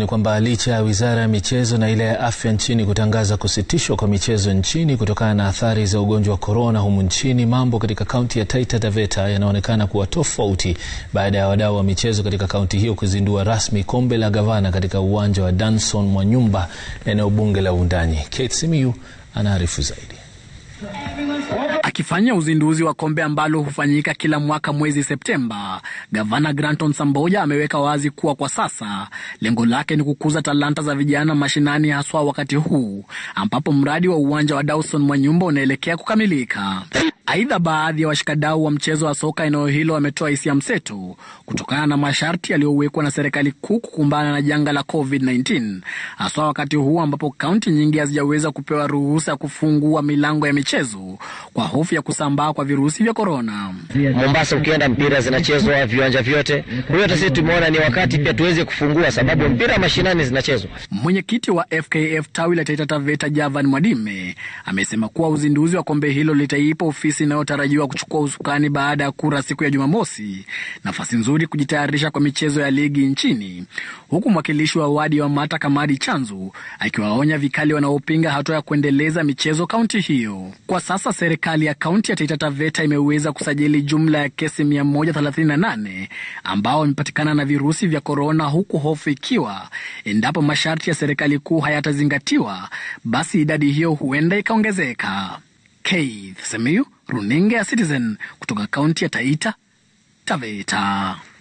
Ni kwamba licha ya wizara ya michezo na ile ya afya nchini kutangaza kusitishwa kwa michezo nchini kutokana na athari za ugonjwa wa korona humu nchini, mambo katika kaunti ya Taita Taveta yanaonekana kuwa tofauti baada ya wadau wa michezo katika kaunti hiyo kuzindua rasmi kombe la gavana katika uwanja wa Danson Mwanyumba, eneo bunge la Wundanyi. Kate Simiyu anaarifu zaidi. Akifanya uzinduzi wa kombe ambalo hufanyika kila mwaka mwezi Septemba, gavana Granton Samboja ameweka wazi kuwa kwa sasa lengo lake ni kukuza talanta za vijana mashinani, haswa wakati huu ambapo mradi wa uwanja wa Dawson Mwanyumba unaelekea kukamilika. Aidha, baadhi ya washikadau wa mchezo wa soka eneo hilo wametoa hisia mseto kutokana na masharti yaliyowekwa na serikali kuu kukumbana na janga la COVID-19, haswa wakati huu ambapo kaunti nyingi hazijaweza kupewa ruhusa ya kufungua milango ya michezo kwa hofu ya kusambaa kwa virusi vya korona. Mombasa ukienda mpira zinachezwa viwanja vyote. Kwa hiyo hata sisi tumeona ni wakati pia tuweze kufungua, sababu mpira mashinani zinachezwa. Mwenyekiti wa FKF tawi la Taita Taveta Javan Mwadime amesema kuwa uzinduzi wa kombe hilo litaipa ofisi inayotarajiwa kuchukua usukani baada ya kura siku ya Jumamosi nafasi nzuri kujitayarisha kwa michezo ya ligi nchini, huku mwakilishi wa wadi wa Mata Kamadi Chanzu akiwaonya vikali wanaopinga hatua ya kuendeleza michezo kaunti hiyo. Kwa sasa serikali ya kaunti ya Taita Taveta imeweza kusajili jumla ya kesi 138 ambao wamepatikana na virusi vya korona, huku hofu ikiwa endapo masharti ya serikali kuu hayatazingatiwa, basi idadi hiyo huenda ikaongezeka. Keith Semiyu, runinga ya Citizen kutoka kaunti ya Taita Taveta.